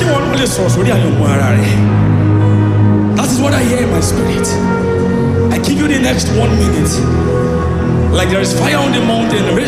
tí wọn náà lè sọ̀rọ̀ sórí àyànmọ́ ara rẹ̀ that is what I hear in my spirit I give you the next one minute like there is fire on the mountain